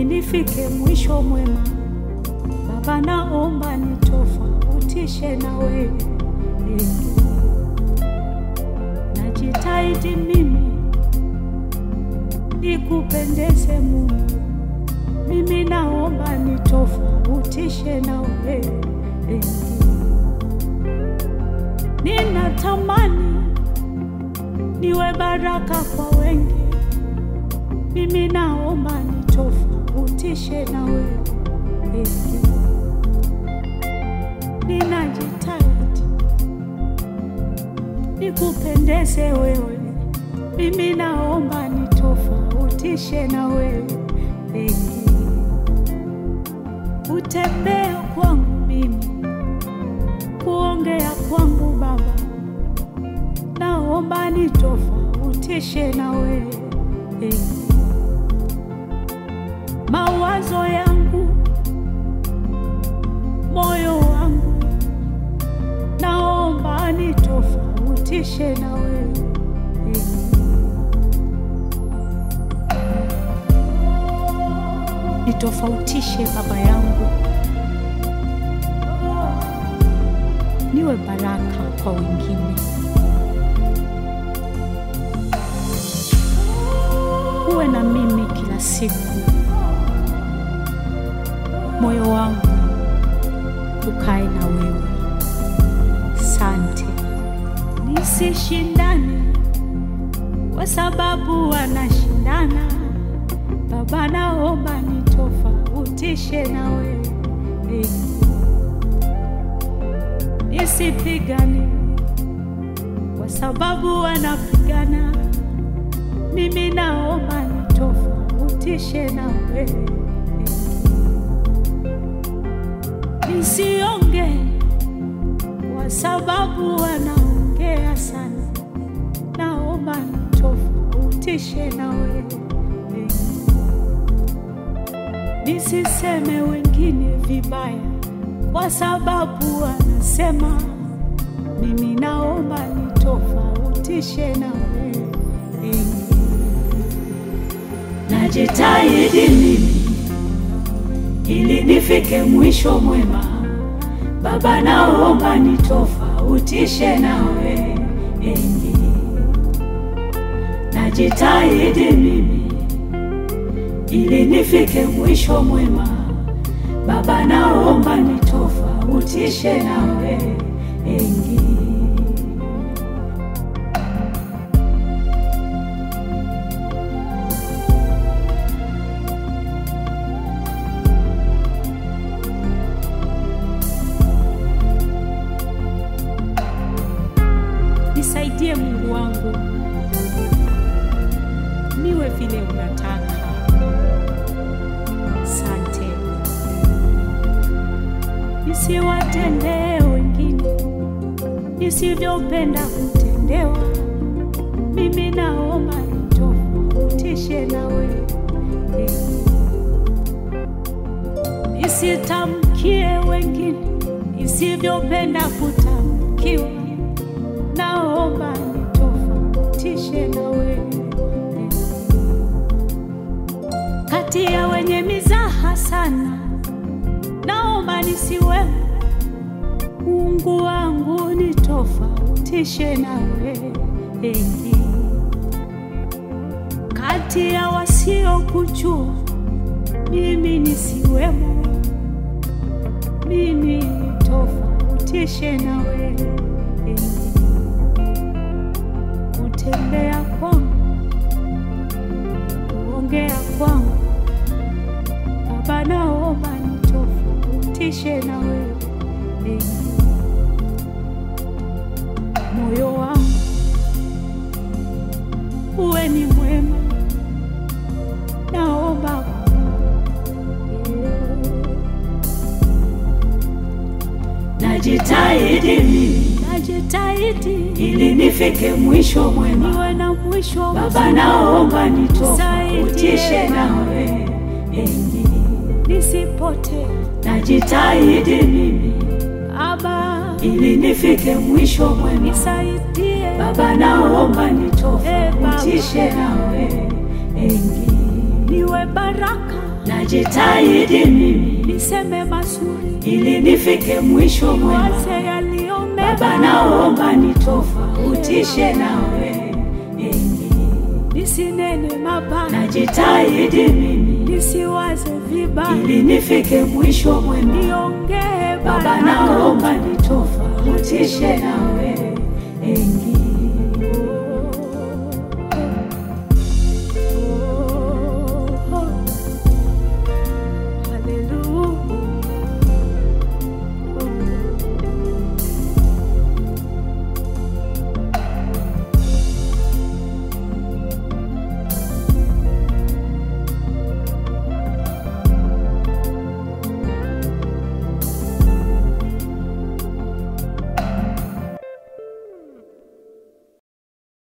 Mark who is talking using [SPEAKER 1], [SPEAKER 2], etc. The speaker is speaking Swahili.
[SPEAKER 1] nifike mwisho mwema. Baba, naomba nitofautishe na wewe. Najitahidi mimi nikupendeze Mungu, mimi naomba nitofautishe na wewe. Ninatamani niwe baraka kwa wengi, mimi naomba nitofautishe na wewe. Ninajitahidi nikupendeze wewe, mimi naomba nitofautishe na wewe. Utembea kwangu mimi, kuongea kwangu Baba, naomba nitofautishe na wewe. Mawazo yangu, moyo wangu, naomba nitofautishe na wewe. Nitofautishe Baba yangu, niwe baraka kwa wengine. Uwe na mimi kila siku, moyo wangu ukae na wewe. Sante, nisishindane kwa sababu wanashindana. Baba, naomba nitofautishe na wewe. Nisipigane kwa sababu wanapigana. Mimi naomba nitofautishe na wewe. Nisionge kwa sababu wanaongea sana. Naomba nitofautishe na wewe. Nisiseme wengine vibaya kwa sababu wanasema. Mimi naomba nitofautishe na wewe. Najitahidi mimi ili nifike mwisho mwema. Baba, naomba nitofautishe na wewe. Najitahidi mimi ili nifike mwisho mwema. Baba, naomba nitofautishe na wewe. Nisaidie Mungu wangu, niwe vile unataka. Sante, nisiwatendee wengine nisivyopenda kutendewa. Mimi naomba nitofautishe na wewe, nisitamkie wengine nisivyopenda kutamkiwa. Naomba nitofautishe na wewe kati ya wenye mizaha sana, naomba nisiwe. Mungu wangu nitofautishe na wewe kati ya wasiokujua, mimi nisiwemo. Mimi nitofautishe na wewe kutembea kwangu, kuongea kwangu Baba, naomba nitofautishe na wewe. Moyo wangu uwe ni mwema, naomba
[SPEAKER 2] Najitahidi mimi
[SPEAKER 1] najitahidi
[SPEAKER 2] ili nifike mwisho mwema.
[SPEAKER 1] niwe na mwisho
[SPEAKER 2] Baba, naomba nitofautishe nawe enyi.
[SPEAKER 1] nisipotee.
[SPEAKER 2] Najitahidi mimi
[SPEAKER 1] Aba,
[SPEAKER 2] ili nifike mwisho mwema.
[SPEAKER 1] nisaidie
[SPEAKER 2] Baba, naomba nitofautishe nawe enyi.
[SPEAKER 1] niwe baraka
[SPEAKER 2] najitahidi mimi
[SPEAKER 1] niseme mazuri,
[SPEAKER 2] ili nifike mwisho mwema.
[SPEAKER 1] waze yaliyo
[SPEAKER 2] Baba,
[SPEAKER 1] mema,
[SPEAKER 2] naomba nitofautishe nawe enyi.
[SPEAKER 1] nisinene mabaya,
[SPEAKER 2] Najitahidi mimi
[SPEAKER 1] nisiwaze vibaya,
[SPEAKER 2] ili nifike mwisho mwema.
[SPEAKER 1] niongee
[SPEAKER 2] Baba,
[SPEAKER 1] baraka.
[SPEAKER 2] naomba nitofautishe nawe enyi.